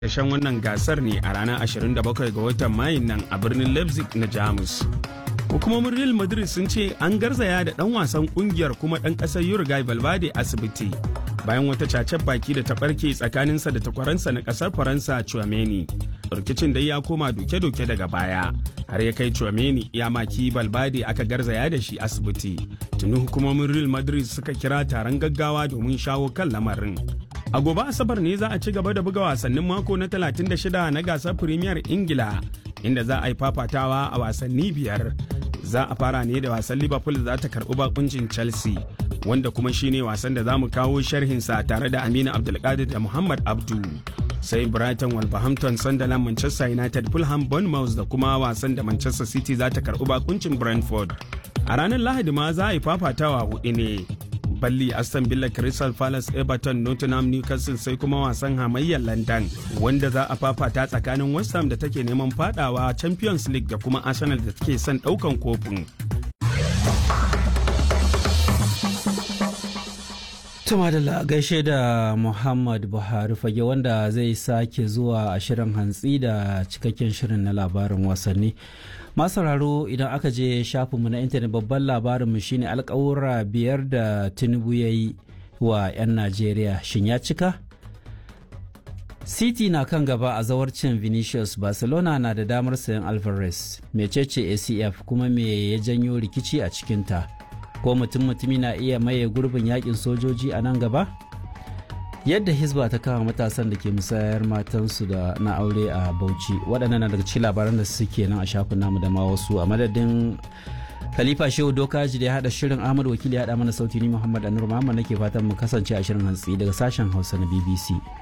Ƙarshen wannan gasar ne a ranar 27 ga watan Mayun nan a birnin Leipzig na Jamus. Hukumomin Real Madrid sun ce an garzaya da ɗan wasan ƙungiyar kuma ɗan ƙasar Uruguay Valverde asibiti bayan wata cacen baki da ta ɓarke tsakaninsa da takwaransa na ƙasar Faransa Chouameni. Rikicin dai ya koma doke-doke daga baya har ya kai Chouameni ya maki Valverde aka garzaya da shi asibiti. Tuni hukumomin Real Madrid suka kira taron gaggawa domin shawo kan lamarin. A gobe Asabar ne za a ci gaba da buga wasannin mako na 36 na gasar Premier Ingila inda za a yi fafatawa a wasanni biyar. Za a fara ne da wasan Liverpool za ta karɓi bakuncin Chelsea wanda kuma shine wasan da za mu kawo sharhinsa tare da Aminu Abdulkadir da Muhammad Abdu. Sai Brighton Wolverhampton Sunderland Manchester United Fulham Bournemouth da kuma wasan da Manchester City za ta karɓi bakuncin Brentford. A ranar Lahadi ma za a yi fafatawa hudu ne. balli aston villa crystal palace everton nottingham newcastle sai kuma wasan hamayyar london wanda za a fafata tsakanin west ham da take neman fadawa champions league da kuma arsenal da take son daukan kofin Tuma da gaishe da Muhammad Buhari fage wanda zai sake zuwa a shirin hantsi da cikakken shirin na labarin wasanni. Masararo idan aka je shafinmu na intanet babban labarinmu shine alkawura biyar da Tinubu ya yi wa 'yan Najeriya shin ya cika? City na kan gaba a zawarcin Vinicius Barcelona na da damar sayan Alvarez, mecece ACF kuma me ya janyo rikici a cikinta. ko mutum mutumi na iya maye gurbin yakin sojoji a nan gaba yadda hisba ta kama matasan da ke musayar matansu da na aure a bauchi waɗannan na daga cikin labaran da suke nan a shafin namu da ma wasu a madadin khalifa shehu dokaji da ya haɗa shirin ahmad wakili ya haɗa mana sauti ni muhammad anur muhammad nake fatan mu kasance a shirin hantsi daga sashen hausa na bbc